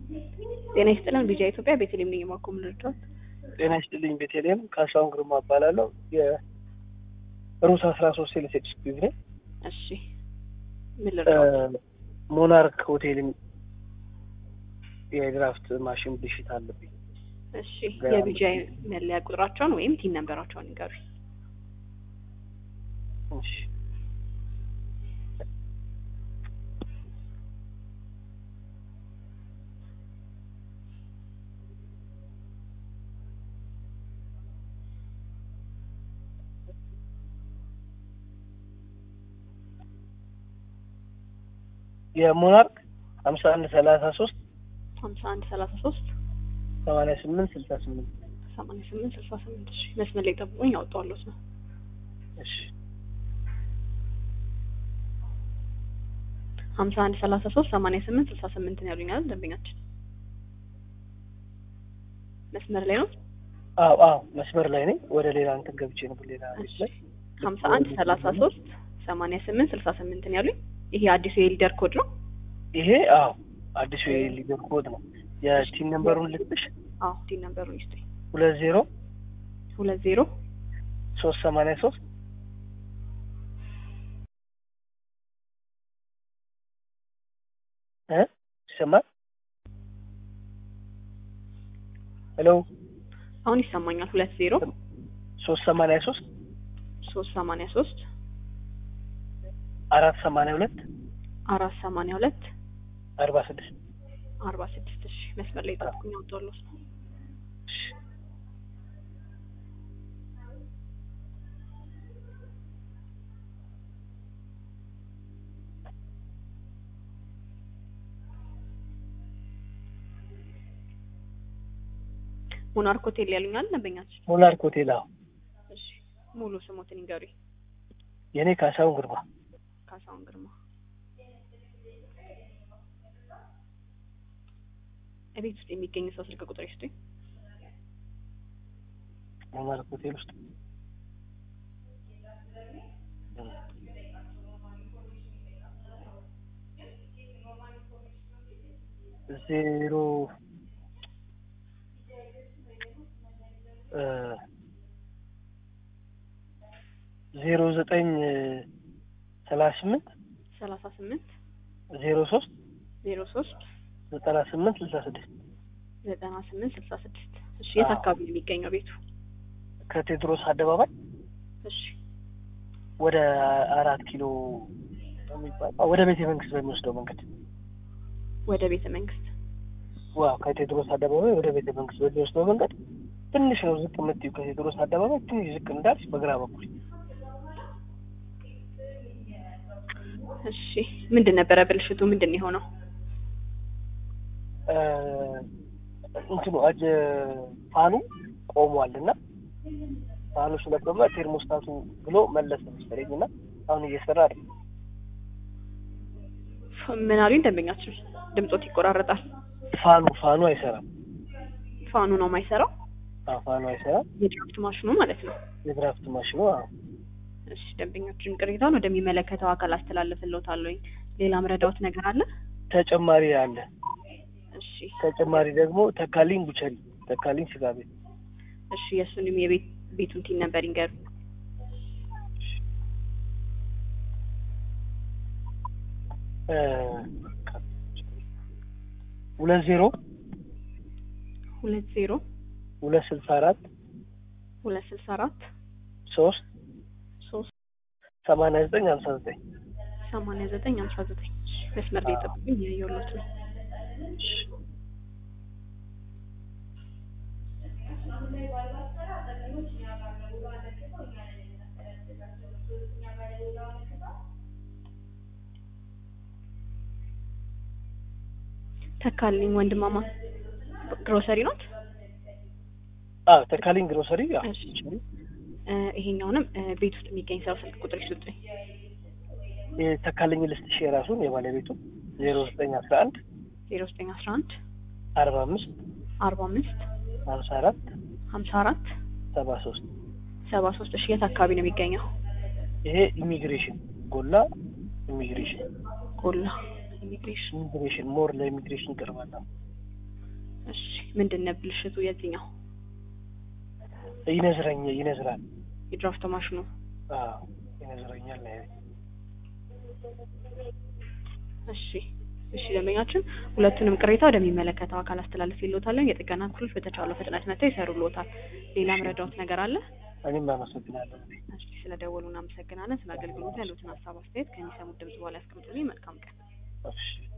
ጤና ይስጥልን ቢጃ ኢትዮጵያ ቤተልሔም ነኝ የማኮ ምልድራት ጤና ይስጥልኝ ቤተልሔም ካሳሁን ግርማ እባላለሁ የሩት አስራ ሶስት ሴልስ ኤክስኪዩዝ ነኝ እሺ ምን ልርዳዎት ሞናርክ ሆቴል የድራፍት ማሽን ብልሽት አለብኝ እሺ የቢጃ መለያ ቁጥራቸውን ወይም ቲን ነንበራቸውን ይንገሩኝ እሺ የሞናርክ ሀምሳ አንድ ሰላሳ ሶስት ሀምሳ አንድ ሰላሳ ሶስት ሰማንያ ስምንት ስልሳ ስምንት ሰማንያ ስምንት ስልሳ ስምንት እሺ መስመር ላይ ጠብቁኝ ያወጣዋለሁት ነው እሺ ሀምሳ አንድ ሰላሳ ሶስት ሰማንያ ስምንት ስልሳ ስምንት ነው ያሉኝ አይደል ደንበኛችን መስመር ላይ ነው አዎ አዎ መስመር ላይ ነኝ ወደ ሌላ እንትን ገብቼ ነበር ሌላ ቤት ላይ ሀምሳ አንድ ሰላሳ ሶስት ሰማንያ ስምንት ስልሳ ስምንት ነው ያሉኝ ይሄ አዲሱ የሊደር ኮድ ነው ይሄ አዎ አዲሱ የሊደር ኮድ ነው የቲም ነምበሩን ልጥሽ አዎ ቲን ነንበሩን ይስጡኝ ሁለት ዜሮ ሁለት ዜሮ ሶስት ሰማንያ ሶስት እ ይሰማል ሄሎ አሁን ይሰማኛል ሁለት ዜሮ ሶስት ሰማንያ ሶስት ሶስት ሰማንያ ሶስት አራት ሰማንያ ሁለት አራት ሰማንያ ሁለት አርባ ስድስት አርባ ስድስት እሺ መስመር ላይ ጠብቁኝ አወጣዋለሁት ነው ሞናርክ ሆቴል ያሉኛል ደንበኛችን ሞናርክ ሆቴል አዎ እሺ ሙሉ ስሞትን ይንገሩኝ የእኔ ካሳሁን ግርማ ካሳሁን ግርማ እቤት ውስጥ የሚገኝ ሰው ስልክ ቁጥር ይስጡኝ ሞናርክ ሆቴል ውስጥ ዜሮ ዜሮ ዘጠኝ ሰላሳ ስምንት ሰላሳ ስምንት ዜሮ ሶስት ዜሮ ሶስት ዘጠና ስምንት ስልሳ ስድስት ዘጠና ስምንት ስልሳ ስድስት እሺ የት አዎ። አካባቢ ነው የሚገኘው ቤቱ ከቴዎድሮስ አደባባይ እሺ ወደ አራት ኪሎ የሚባል ወደ ቤተ መንግስት በሚወስደው መንገድ ወደ ቤተ መንግስት ዋው ከቴዎድሮስ አደባባይ ወደ ቤተ መንግስት በሚወስደው መንገድ ትንሽ ነው ዝቅ የምትይው ከቴዎድሮስ አደባባይ ትንሽ ዝቅ እንዳልሽ በግራ በኩል እሺ ምንድን ነበረ ብልሽቱ ምንድን ነው የሆነው እ እንትኑ አጀ ፋኑ ቆሟል እና ፋኑ ስለቆመ ቴርሞስታቱ ብሎ መለሰ መሰለኝ እና አሁን እየሰራ አይደል ፍ- ምን አሉኝ ደንበኛችን ድምጾት ይቆራረጣል ፋኑ ፋኑ አይሰራም ፋኑ ነው የማይሰራው አዎ ፋኑ አይሰራም የድራፍት ማሽኑ ማለት ነው የድራፍት ማሽኑ አዎ እሺ ደንበኛችን ቅሬታውን ወደሚመለከተው አካል አስተላልፍልዎታለሁኝ ሌላ ምረዳዎት ነገር አለ ተጨማሪ አለ እሺ ተጨማሪ ደግሞ ተካሊኝ ቡቸሪ ተካሊኝ ስጋ ቤት እሺ የእሱንም የቤት ቤቱን ቲን ነበር ይንገሩ እ ሁለት ዜሮ ሁለት ዜሮ ሁለት ስልሳ አራት ሁለት ስልሳ አራት ሶስት ሶስት ሰማንያ ዘጠኝ ሀምሳ ዘጠኝ ሰማንያ ዘጠኝ ሀምሳ ዘጠኝ እሺ መስመር ላይ ጠብቁኝ እያየሁሎት ነው ተካልኝ ወንድማማ ግሮሰሪ ኖት አዎ ተካሊኝ ግሮሰሪ አዎ እሺ እ ይሄኛውንም እ ቤት ውስጥ የሚገኝ ሰው ስልክ ቁጥር ይስጡኝ ተካልኝ ልስጥሽ የራሱን የባለቤቱ ዜሮ ዘጠኝ አስራ አንድ ዜሮ ዘጠኝ አስራ አንድ አርባ አምስት አርባ አምስት ሀምሳ አራት ሀምሳ አራት ሰባ ሶስት ሰባ ሶስት እሺ የት አካባቢ ነው የሚገኘው ይሄ ኢሚግሬሽን ጎላ ኢሚግሬሽን ጎላ ኢሚግሬሽን ኢሚግሬሽን ሞር ለኢሚግሬሽን ይቀርባል። እሺ ምንድን ነው ብልሽቱ የዚህኛው ይነዝረኝ ይነዝራል። የድራፍት ማሽኑ? አዎ ይነዝረኛል ነው ያለኝ። እሺ እሺ ደንበኛችን ሁለቱንም ቅሬታ ወደሚመለከተው አካል አስተላልፍ ይሎታለን። የጥገና ክፍሎች በተቻለው ፍጥነት መጥተው ይሰሩልዎታል። ሌላ ምረዳዎት ነገር አለ? እኔም አመሰግናለሁ። እሺ ስለደወሉ እናመሰግናለን። ስለ አገልግሎት ያሉትን ሀሳብ አስተያየት ከሚሰሙት ድምጽ በኋላ ያስቀምጡልኝ። መልካም ቀን። እሺ